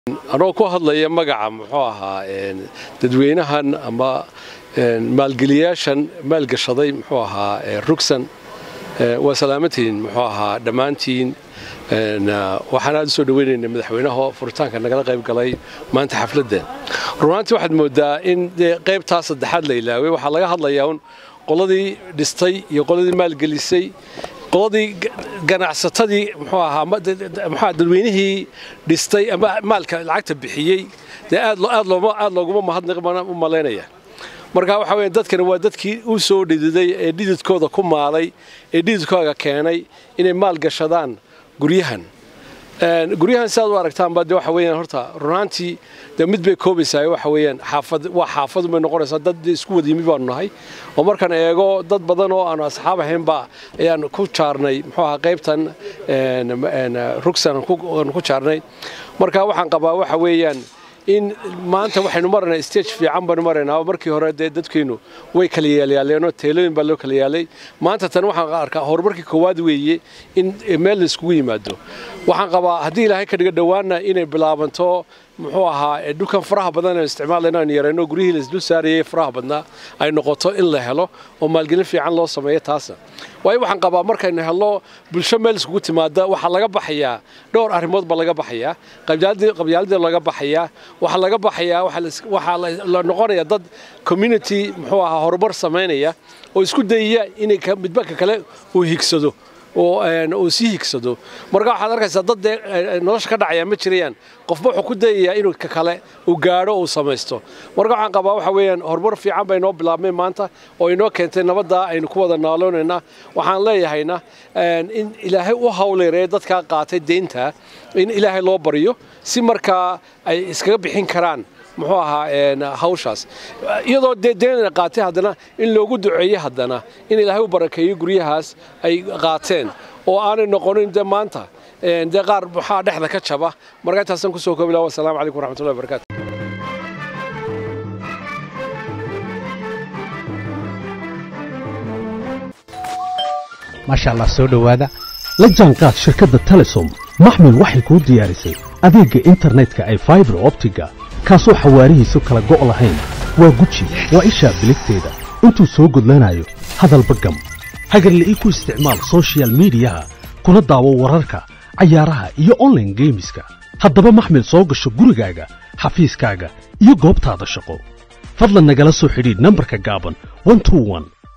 anoo ku hadlaya magaca muxuu ahaa dadweynahan ama maalgeliyaashan maalgashaday muxuu ahaa rugsan waa salaamantiin muxuu ahaa dhammaantiin waxaan aad u soo dhaweynaynay madaxweynaha furitaanka nagala qayb galay maanta xafladdan runaantii waxaad moodaa in dee qaybtaa saddexaad la ilaaway waxaa laga hadlayaa un qoladii dhistay iyo qoladii maalgelisay qoladii ganacsatadii muxuu ahaa muxuu dadweynihii dhistay ama maalka lacagta bixiyey dee aad aad looma aad looguma mahadnaq u malaynaya marka waxa weeye dadkani waa dadkii u soo dhididay ee dhididkooda ku maalay ee dhididkooda keenay inay maal gashadaan guryahan guryahan sidaad u aragtaanba de waxa weeyaan horta runaantii de mid bay koobaysaa waxa weeyaan xaafad waa xaafad bay noqonaysaa dad isku wada yimi baanu nahay oo markaan eego dad badan oo aanu asxaab ahaynba ayaan ku jaarnay muxuu ahaa qaybtan rugsan aan ku jaarnay marka waxaan qabaa waxa weeyaan in maanta waxaynu maraynaa stage fiican baynu maraynaa markii hore dee dadkeennu way kala yaalyaaleenoo teelooyin baa loo kala yaalay maanta tan waxaan arkaa horumarkii koowaad weeye in meel la iskugu yimaado waxaan qabaa haddii ilaahay ka dhiga dhowaana inay bilaabanto muxuu ahaa dhulkan faraha badan aan isticmaalayno aan yarayno guryihii laisdul saarayay faraha badnaa ay noqoto in la helo oo maalgelin fiican loo sameeyo taasa waayo waxaan qabaa markaynu helno bulsho meel iskugu timaada waxaa laga baxayaa dhowr arrimood baa laga baxayaa qabyaaladii laga baxayaa waxaa laga baxayaa waxaa la noqonaya dad community muxuu ahaa horumar samaynaya oo isku dayaya inay midba ka kale uu higsado oo sii higsado marka waxaad arkaysaa dad dee nolosha ka dhacaya ma jirayaan qofba wuxuu ku dayayaa inuu ka kale uu gaadho uu samaysto marka waxaan qabaa waxa weeyaan horumar fiican bay inoo bilaabmay maanta oo inoo keentay nabaddaa aynu ku wada naaloonayna waxaan leeyahayna in ilaahay u hawleeree dadkaa qaatay deynta in ilaahay loo baryo si markaa ay iskaga bixin karaan muxuu ahaa hawshaas iyadoo dee deenana qaatay haddana in loogu duceeyey haddana in ilaahay u barakeeyo guryahaas ay qaateen oo aanay noqonin de maanta dee qaar maxaa dhexda ka jaba marka intaasaan kusoo koobi laha wasalaamu calaykum waraxmatullahi wabarakatu maasha allah soo dhowaada la jaanqaad shirkadda telesom maxmil waxay kuu diyaarisay adeegga internetka ay faibar optiga kaasoo xawaarihiisu kala go' lahayn waa guji waa ishaa biligteeda intuu soo gudlanayo hadalba gam hagarle ii ku isticmaal sochial midiyaha kuna daawo wararka cayaaraha iyo onlaine geemiska haddaba maxmil soo gasho gurigaaga xafiiskaaga iyo goobtaada shaqo fadlan nagala soo xidhiidh nambarka gaaban